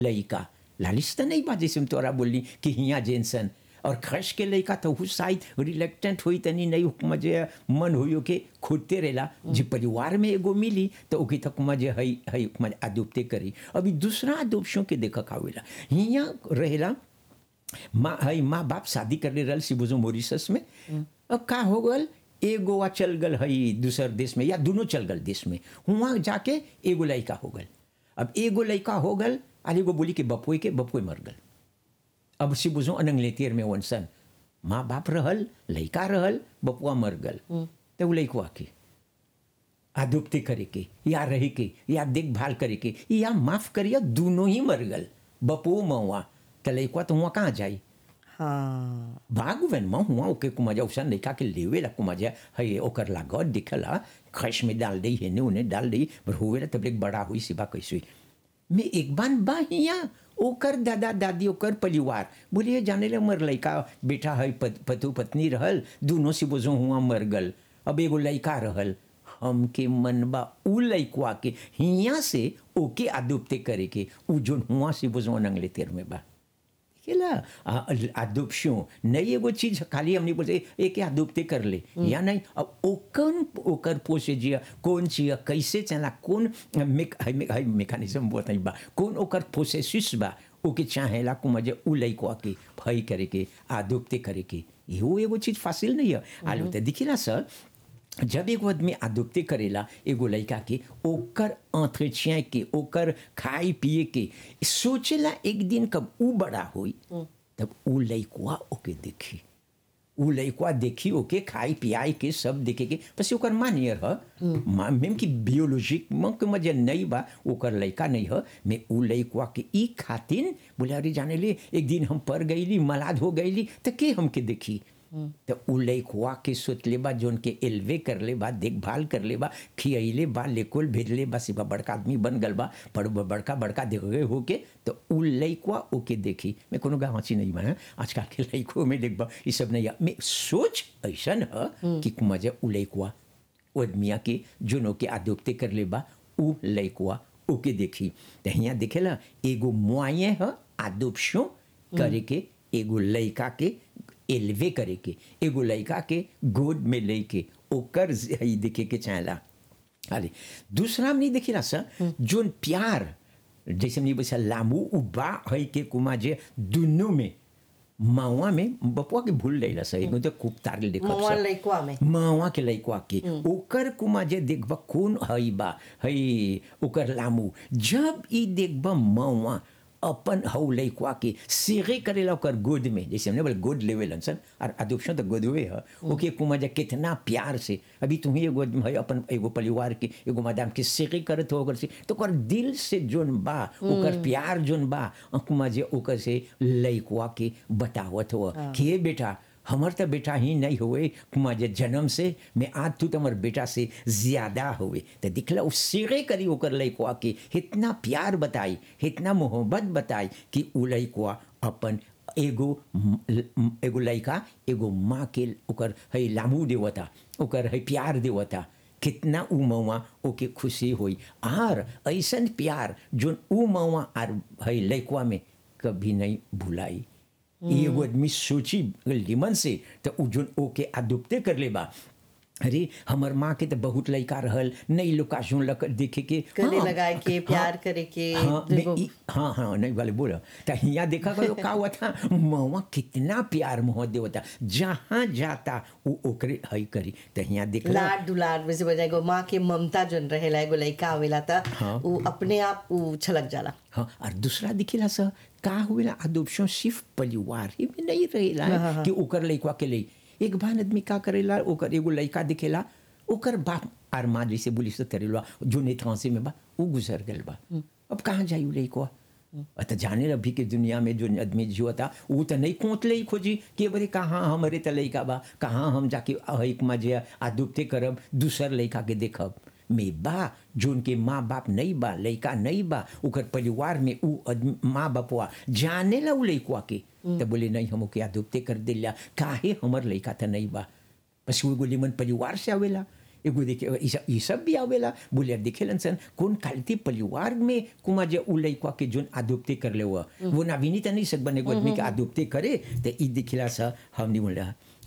लइका लालिश तो नहीं बा जैसे हम तोरा बोलली कि हिया जेनसन और खश के लइका तो हु शायद रिलेक्टेंट हुई तनी नहीं मजे मन हुई के खोदते रहेला जे परिवार में एगो मिली तो ओके तक मजे हई हई मजे अदुपते करी अभी दूसरा अदुपशों के देख खावेला हिया रहेला माँ हई माँ बाप शादी कर ले रहल सिबुजो मॉरिशस में अब का हो गल एगो वा चल गल हई दूसर देश में या दोनों चल गल देश में हुआ जाके एगो लड़का हो गल अब एगो लड़का हो गल आ एगो बोली के बपुए के बपुए मर गल अब से बुझो अनंग लेतियर में वनसन माँ बाप रहल लड़का रहल बपुआ मर गल तो वो लड़कुआ के आदुप्ति करे के या रहे के या देखभाल करे के या माफ करिए दोनों ही मर गल बपुओ मऊआ तो लड़कुआ तो हुआ कहाँ जाई हाँ भागवेन में हुआ ओके कुमाजा उसन लड़का के लेवे ला कुमाजा है ओकर लागत दिखला खश में डाल दी हेने उन्हें डाल दी पर हुए ला तब बड़ा हुई सिबा कैसे हुई मैं एक बार बा हिया ओकर दादा दादी ओकर परिवार बोलिए जाने ले मर लड़का बेटा है पत, पतु पत्नी रहल दोनों से बोझो हुआ मर गल अब एगो लड़का रहल हमके मन बा उ लड़कुआ के हिया से ओके आदुपते करे के उ जोन हुआ से बोझो नंगले तेर में बा केला आदुपशो नहीं एगो चीज खाली हमने बोलते एक आदुपते कर ले या नहीं अब ओकन ओकर पोसे जिया कौन चिया कैसे चला कौन मेक हाई मेक हाई मेकानिज्म बोलता बा कौन ओकर प्रोसेसिस बा ओके चाहेला को मजे उ लइको के भई करे के आदुपते करे के इहो एगो चीज फासिल नहीं है आलू तो दिखिला सर जब एगो आदमी आदुपते करेला एगो लड़का के ओकर entretien के ओकर खाए पिए के सोचेला एक दिन कब ऊ बड़ा होई तब ऊ लड़कुआ ओके देखी ऊ लड़कुआ देखी ओके खाई पियाई के सब देखे के बस ओकर माँ नियर ह माँ मेम की बियोलॉजिक में के मजे नहीं बा ओकर लड़का नहीं ह मैं ऊ लड़कुआ के ई खातिन बोले अरे जाने ले एक दिन हम पर गईली मलाद हो गईली तो के हमके देखी तो उ लइकवा के सोचले बा जोन के एलवे कर ले बा देखभाल कर ले बा खियले बा लेकोल भेजले बा सिवा बड़का आदमी बन गल बा पर बड़का बड़का देख गए होके तो उ लइकवा ओके देखी मैं कोनो गा हंसी नहीं बना आजकल के लइको में देखबा ये सब नहीं मैं सोच ऐसन है कि मजे उ लइकवा ओ आदमिया के जोनो के आदोक्ते कर ले बा उ लइकवा ओके देखी तो यहाँ देखेला एगो मुआये है आदोप्शों करे के एगो लइका के एलवे करे के एगो लड़का के गोद में लेके ओकर हई देखे के चाहेला अरे दूसरा में नहीं देखिला सर जोन प्यार जैसे हमने बोला लामू उबा है के कुमा जे दुनू में मावा में बपुआ के भूल लेला सर एगो तो खूब तार देखब मवा लइकवा में मावा के लइकवा के ओकर कुमा जे देखबा कौन हई बा हई ओकर लामू जब ई देखबा मावा अपन हौ लइकवा के सेगे करेला ओकर गोद में जैसे हमने बोले गोद लेवे लनसन और अदुपशन तो गोदवे है ओके कुमा जे कितना प्यार से अभी तुम्हें एगो है अपन एगो परिवार के एगो मैदान के सेगे करत हो ओकर से तो ओकर दिल से जोन बा ओकर प्यार जोन बा कुमा जे ओकर से लइकवा के बतावत हो कि बेटा हमर तो बेटा ही नहीं हुए कुमा जे जन्म से मैं आज तू तुम्हार बेटा से ज्यादा हुए तो दिखला उस सीगे करी ओकर लइकवा के इतना प्यार बताई इतना मोहब्बत बताई कि उ लइकवा अपन एगो एगो लइका एगो माँ के ओकर है लामू देवता ओकर है प्यार देवता कितना उ मौआ ओके खुशी हुई आर ऐसन प्यार जोन उ मौआ आर है लइकवा में कभी नहीं भुलाई एगो आदमी सोची लिमन से तो उ जोन ओके आदुपते कर ले बा अरे हमर माँ के तो बहुत लड़का रहल नई लोग काशों लक देखे के गले हाँ, लगाए के प्यार करे के हाँ मैं देखो, ई- हाँ हाँ नहीं वाले बोला तो यहाँ देखा करो का हुआ था मवा कितना प्यार मोह देवता जहाँ जाता वो ओकरे हई करी तो यहाँ देखला लाड दुलार वैसे बजाय एगो माँ के ममता जोन रहेला एगो लइका आवेला त हाँ। उ अपने आप उ छलक जाला हाँ और दूसरा दिखेला सर का हुएला अदोप्शन सिर्फ परिवार ही में नहीं रहेला है हाँ, हाँ। कि ओकर लइका के लिए एक बार आदमी का करेला ओकर एगो लइका दिखेला ओकर बाप आर माँ जैसे बोली से करेला जो नेत्रांसी में बा वो गुजर गल बा अब कहाँ जाई उ लइकवा तो जाने अभी के दुनिया में जो आदमी जो था वो तो नहीं कोत ले खोजी कि बरे कहाँ हमारे त लइका बा कहाँ हम जाके एक मजे आदुपते करब दूसर लइका के देखब में बा जोन के माँ बाप नहीं बा लइका नहीं बा ओकर परिवार में उ आदमी- माँ बापवा जाने ला उ लइकवा के तो बोले नहीं हम ओके आदुपते कर दिला काहे हमर लइका तो नहीं बा बस वो एगो लिमन परिवार से आवेला एगो देखे ई सब- ई सब भी आवेला बोले देखेलन सन कौन कालती परिवार में कुमा जे उ लइका के जोन आदोप्ते कर ले हुआ वो नाविनी त नहीं सकबन एगो आदमी के आदोप्ते करे त ई दिखला सा हमनी बोला